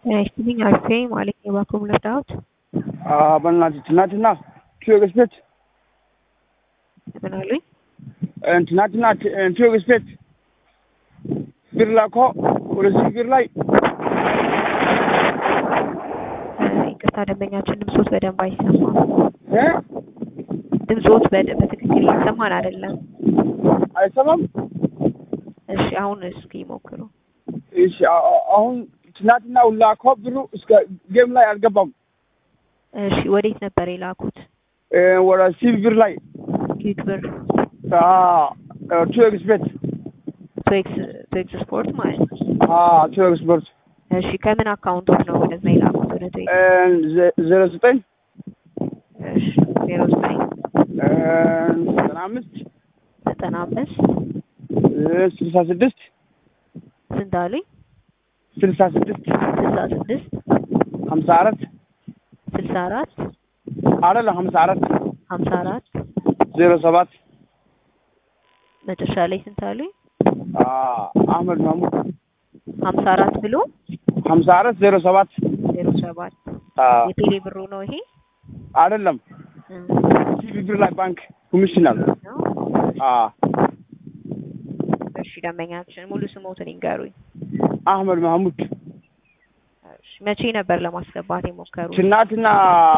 ይስጥልኝ አልፌ ማለት የባኮም ለፍዳዎት በእናትህ ትናንትና ቲዮግስ ቤት ምን አሉኝ? ትናንትና ቲዮግስ ቤት ብር ላኮ ወደዚህ ብር ላይ ይቅርታ ደንበኛችን ድምፆት በደንብ አይሰማም። እ ድምፆት በደ- በትክክል እየሰማን አይደለም። አይሰማም። እሺ አሁን እስኪ ሞክሩ። እሺ አ- አ- አሁን ትናንትና ላኮ ብሩ እስከ ጌም ላይ አልገባም። እሺ ወዴት ነበር የላኩት? እ ወደ ሲቪ ብር ላይ ኪክ ብር ቲዮግስ ቤት ቶኤክስ ቶኤክስ ስፖርት ማለት ነው። ቲዮግስ ቤት እሺ ከምን አካውንቶት ነው ወደዛ የላኩት ወደ ቶኤክስ? ዜሮ ዘጠኝ እሺ ዜሮ ዘጠኝ ዘጠና አምስት ዘጠና አምስት ስልሳ ስድስት ስንት አሉኝ? ስልሳ ስድስት ስልሳ ስድስት ሀምሳ አራት ስልሳ አራት አይደለም ሀምሳ አራት ሀምሳ አራት ዜሮ ሰባት መጨረሻ ላይ ስንት አሉኝ? አህመድ ማሙድ ሀምሳ አራት ብሎ ሀምሳ አራት ዜሮ ሰባት ዜሮ ሰባት የቴሌ ብሩ ነው ይሄ አይደለም እም፣ ሲቪ ብር ላይ ባንክ ኮሚሽናል ነው። አዎ እሺ ደንበኛችን ሙሉ ስሞትን ይንገሩኝ። አህመድ ማህሙድ እሺ መቼ ነበር ለማስገባት የሞከሩት? ትናንትና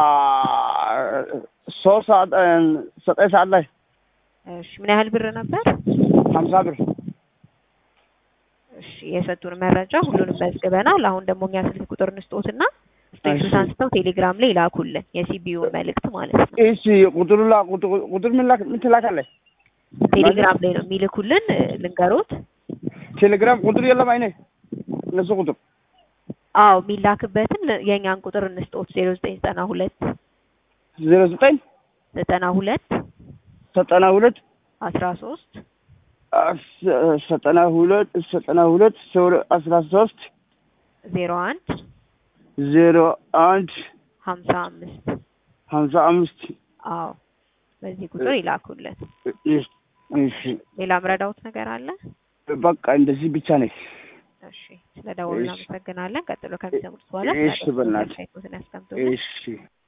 ሶስት ሰዓት ዘጠኝ ሰዓት ላይ እሺ ምን ያህል ብር ነበር? ሀምሳ ብር እሺ የሰጡን መረጃ ሁሉንም መዝግበናል። አሁን ደግሞ እኛ ስልክ ቁጥር እንስጦትና ስቴክሱስ እሺ። አንስተው ቴሌግራም ላይ ላኩልን የሲቢዩን መልእክት ማለት ነው። እሺ ቁጥሩ ላ ቁጥር ቁጥር ምን ላክ ምን ትላካለህ? ቴሌግራም ላይ ነው የሚልኩልን። እ፣ ልንገሮት? ቴሌግራም ቁጥር የለም አይኔ እነሱ ቁጥር አዎ የሚላክበትን ለ- የእኛን ቁጥር እንስጦት ዜሮ ዘጠኝ ዘጠና ሁለት ዜሮ ዘጠኝ ዘጠና ሁለት ዘጠና ሁለት አስራ ሶስት አስ- ዘጠና ሁለት ዘጠና ሁለት ሶ- አስራ ሶስት ዜሮ አንድ ዜሮ አንድ ሀምሳ አምስት ሀምሳ አምስት አዎ በዚህ ቁጥር ይላኩልን። እሺ እሺ ሌላ ምረዳውት ነገር አለ? በቃ እንደዚህ ብቻ ነች። እሺ ስለ ደወሉ እሺ። እናመሰግናለን። ቀጥሎ ከሚሰሙት በኋላ እሺ፣ በእናትህ። ያስቀምጡ። እሺ